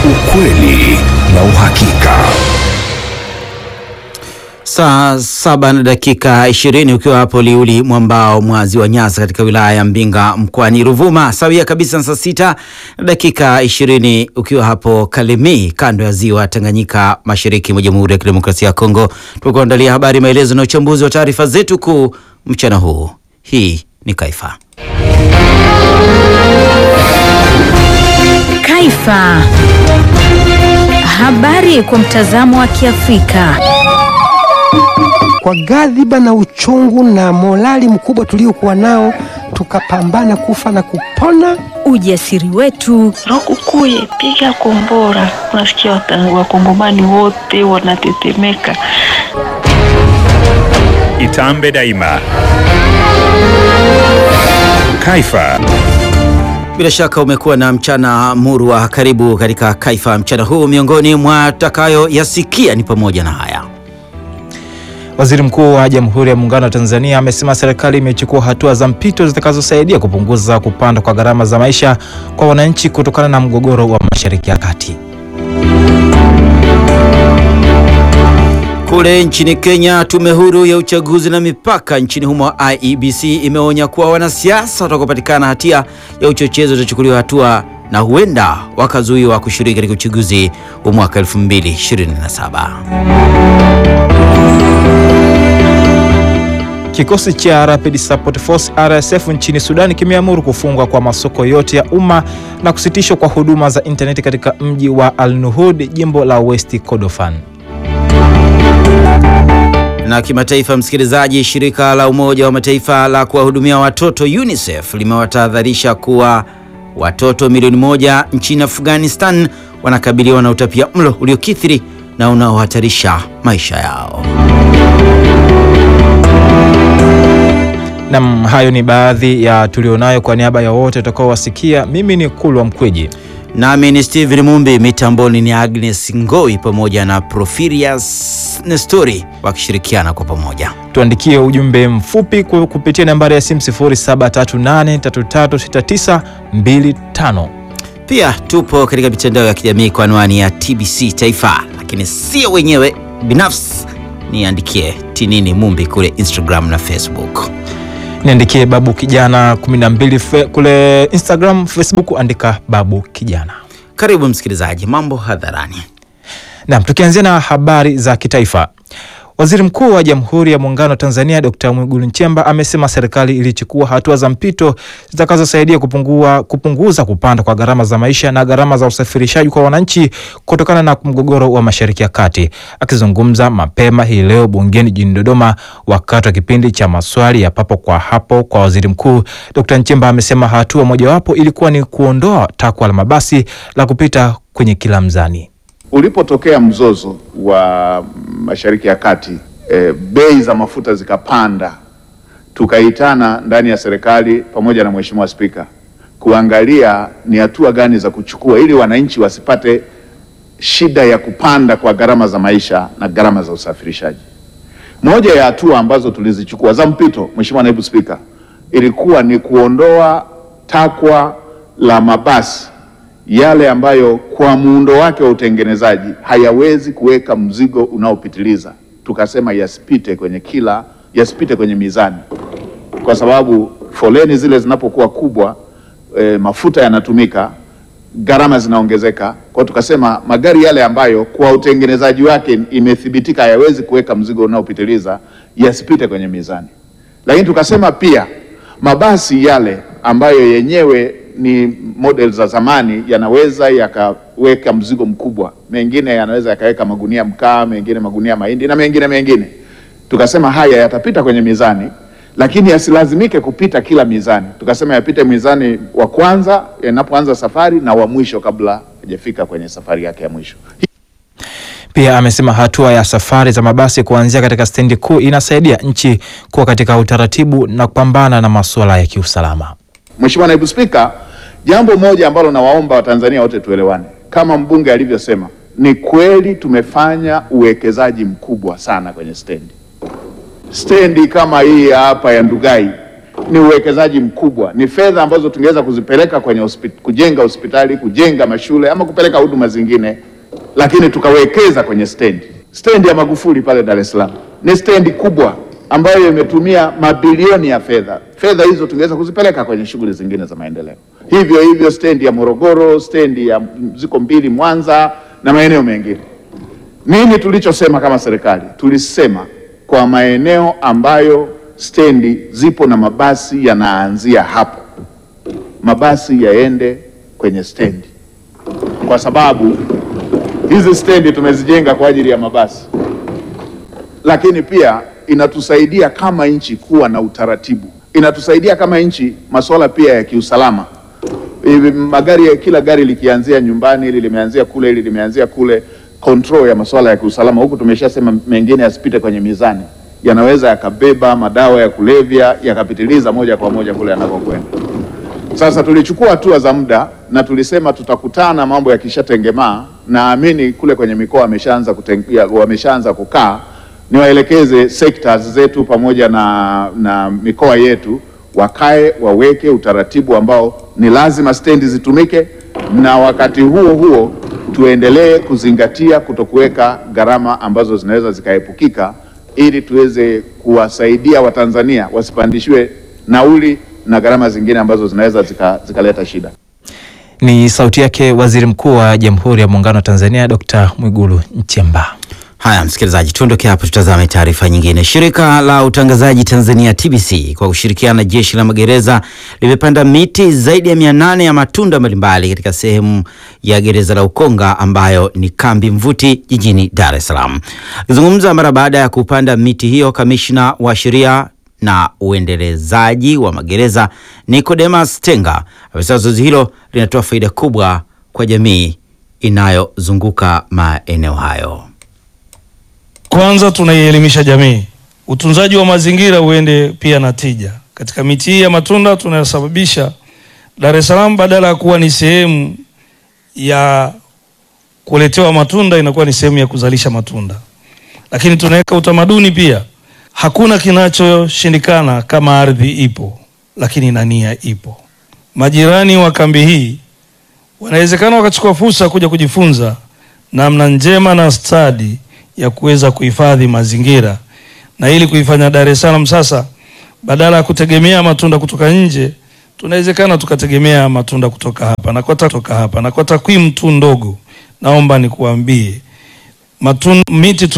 ukweli na uhakika. Saa saba na dakika ishirini ukiwa hapo Liuli mwambao mwa ziwa Nyasa katika wilaya ya Mbinga mkoani Ruvuma, sawia kabisa na saa sita na dakika ishirini ukiwa hapo Kalemie kando ya ziwa Tanganyika mashariki mwa Jamhuri ya Kidemokrasia ya Kongo. Tukuandalia habari, maelezo na uchambuzi wa taarifa zetu kuu mchana huu. Hii ni Kaifa. Kaifa. Habari kwa mtazamo wa Kiafrika. Kwa ghadhiba na uchungu na morali mkubwa tuliokuwa nao, tukapambana kufa na kupona. Ujasiri wetu, Lokukuye, piga kombora. Unasikia wata- wakongomani wote wanatetemeka. Itambe daima. Kaifa. Bila shaka umekuwa na mchana murwa. Karibu katika Kaifa mchana huu. Miongoni mwa takayoyasikia ni pamoja na haya. Waziri Mkuu wa Jamhuri ya Muungano wa Tanzania amesema serikali imechukua hatua za mpito zitakazosaidia kupunguza kupanda kwa gharama za maisha kwa wananchi kutokana na mgogoro wa Mashariki ya Kati. Kule nchini Kenya, tume huru ya uchaguzi na mipaka nchini humo IEBC imeonya kuwa wanasiasa watakaopatikana hatia ya uchochezi watachukuliwa hatua na huenda wakazuiwa kushiriki katika uchaguzi wa mwaka 2027. Kikosi cha Rapid Support Force RSF nchini Sudan kimeamuru kufungwa kwa masoko yote ya umma na kusitishwa kwa huduma za intaneti katika mji wa Al-Nuhud, jimbo la West Kordofan. Na kimataifa, msikilizaji, shirika la Umoja wa Mataifa la kuwahudumia watoto UNICEF limewatahadharisha kuwa watoto milioni moja nchini Afghanistan wanakabiliwa na utapia mlo uliokithiri na unaohatarisha maisha yao. Nam, hayo ni baadhi ya tulionayo. Kwa niaba ya wote utakaowasikia, mimi ni Kulwa Mkweji. Nami ni Steven Mumbi, mitamboni ni Agnes Ngoi pamoja na Profirius Nestori wakishirikiana kwa pamoja. Tuandikie ujumbe mfupi ku- kupitia nambari ya simu 0738336925. Pia tupo katika mitandao ya kijamii kwa anwani ya TBC Taifa, lakini sio wenyewe binafsi, niandikie Tinini Mumbi kule Instagram na Facebook. Niandikie Babu Kijana 12 fe, kule Instagram, Facebook andika Babu Kijana. Karibu msikilizaji, mambo hadharani. Naam, tukianzia na habari za kitaifa. Waziri Mkuu wa Jamhuri ya Muungano wa Tanzania Dr. Mwigulu Nchemba amesema serikali ilichukua hatua za mpito zitakazosaidia kupungua, kupunguza kupanda kwa gharama za maisha na gharama za usafirishaji kwa wananchi kutokana na mgogoro wa Mashariki ya Kati. Akizungumza mapema hii leo bungeni jijini Dodoma wakati wa kipindi cha maswali ya papo kwa hapo kwa waziri mkuu, Dr. Nchemba amesema hatua mojawapo ilikuwa ni kuondoa takwa la mabasi la kupita kwenye kila mzani. Ulipotokea mzozo wa Mashariki ya Kati e, bei za mafuta zikapanda, tukaitana ndani ya serikali pamoja na Mheshimiwa Spika kuangalia ni hatua gani za kuchukua ili wananchi wasipate shida ya kupanda kwa gharama za maisha na gharama za usafirishaji. Moja ya hatua ambazo tulizichukua za mpito, Mheshimiwa Naibu Spika, ilikuwa ni kuondoa takwa la mabasi yale ambayo kwa muundo wake wa utengenezaji hayawezi kuweka mzigo unaopitiliza. Tukasema yasipite kwenye kila, yasipite kwenye mizani, kwa sababu foleni zile zinapokuwa kubwa e, mafuta yanatumika, gharama zinaongezeka. Kwa hiyo tukasema magari yale ambayo kwa utengenezaji wake imethibitika hayawezi kuweka mzigo unaopitiliza yasipite kwenye mizani, lakini tukasema pia mabasi yale ambayo yenyewe ni model za zamani yanaweza yakaweka mzigo mkubwa, mengine yanaweza yakaweka magunia mkaa, mengine magunia mahindi na mengine mengine. Tukasema haya yatapita kwenye mizani, lakini yasilazimike kupita kila mizani. Tukasema yapite mizani wa kwanza yanapoanza safari na wa mwisho kabla hajafika kwenye safari yake ya mwisho. Pia amesema hatua ya safari za mabasi kuanzia katika stendi kuu inasaidia nchi kuwa katika utaratibu na kupambana na masuala ya kiusalama. Mheshimiwa Naibu Spika, jambo moja ambalo nawaomba Watanzania wote tuelewane, kama mbunge alivyosema, ni kweli tumefanya uwekezaji mkubwa sana kwenye stendi. Stendi kama hii ya hapa ya Ndugai ni uwekezaji mkubwa, ni fedha ambazo tungeweza kuzipeleka kwenye hospit kujenga hospitali, kujenga mashule ama kupeleka huduma zingine, lakini tukawekeza kwenye stendi. Stendi ya Magufuli pale Dar es Salaam ni stendi kubwa ambayo imetumia mabilioni ya fedha. Fedha hizo tungeweza kuzipeleka kwenye shughuli zingine za maendeleo. Hivyo hivyo stendi ya Morogoro, stendi ya ziko mbili Mwanza na maeneo mengine. Nini tulichosema kama serikali? Tulisema kwa maeneo ambayo stendi zipo na mabasi yanaanzia hapo, mabasi yaende kwenye stendi, kwa sababu hizi stendi tumezijenga kwa ajili ya mabasi, lakini pia inatusaidia kama nchi kuwa na utaratibu, inatusaidia kama nchi masuala pia ya kiusalama. Hivi magari ya kila gari likianzia nyumbani, hili limeanzia kule, hili limeanzia kule, control ya masuala ya kiusalama huku tumeshasema mengine yasipite kwenye mizani, yanaweza yakabeba madawa ya kulevya yakapitiliza moja kwa moja kule yanakokwenda. Sasa tulichukua hatua za muda na tulisema tutakutana mambo yakishatengemaa. Naamini kule kwenye mikoa wameshaanza kuten- ya- wameshaanza kukaa, niwaelekeze sectors zetu pamoja na, na mikoa yetu wakae waweke utaratibu ambao ni lazima stendi zitumike, na wakati huo huo tuendelee kuzingatia kutokuweka gharama ambazo zinaweza zikaepukika, ili tuweze kuwasaidia Watanzania wasipandishiwe nauli na gharama zingine ambazo zinaweza zika- zikaleta shida. Ni sauti yake Waziri Mkuu wa Jamhuri ya Muungano wa Tanzania Dr. Mwigulu Nchemba. Haya, msikilizaji, tuondoke hapo, tutazame taarifa nyingine. Shirika la utangazaji Tanzania TBC kwa kushirikiana na jeshi la magereza limepanda miti zaidi ya mia nane ya matunda mbalimbali katika sehemu ya gereza la Ukonga ambayo ni kambi mvuti jijini Dar es Salaam. Akizungumza mara baada ya kupanda miti hiyo, kamishna wa sheria na uendelezaji wa magereza Nicodemus Tenga amesema zoezi hilo linatoa faida kubwa kwa jamii inayozunguka maeneo hayo. Kwanza tunaielimisha jamii, utunzaji wa mazingira uende pia na tija. Katika miti hii ya matunda tunayosababisha Dar es Salaam, badala ya kuwa ni sehemu ya kuletewa matunda, inakuwa ni sehemu ya kuzalisha matunda. Lakini tunaweka utamaduni pia, hakuna kinachoshindikana kama ardhi ipo, lakini na nia ipo. Majirani wa kambi hii wanawezekana wakachukua fursa kuja kujifunza namna njema na stadi ya kuweza kuhifadhi mazingira na ili kuifanya Dar es Salaam sasa, badala ya kutegemea matunda kutoka nje, tunawezekana tukategemea matunda kutoka hapa na kwa ta- kutoka hapa na kwa takwimu tu ndogo, naomba nikuambie matun, miti tu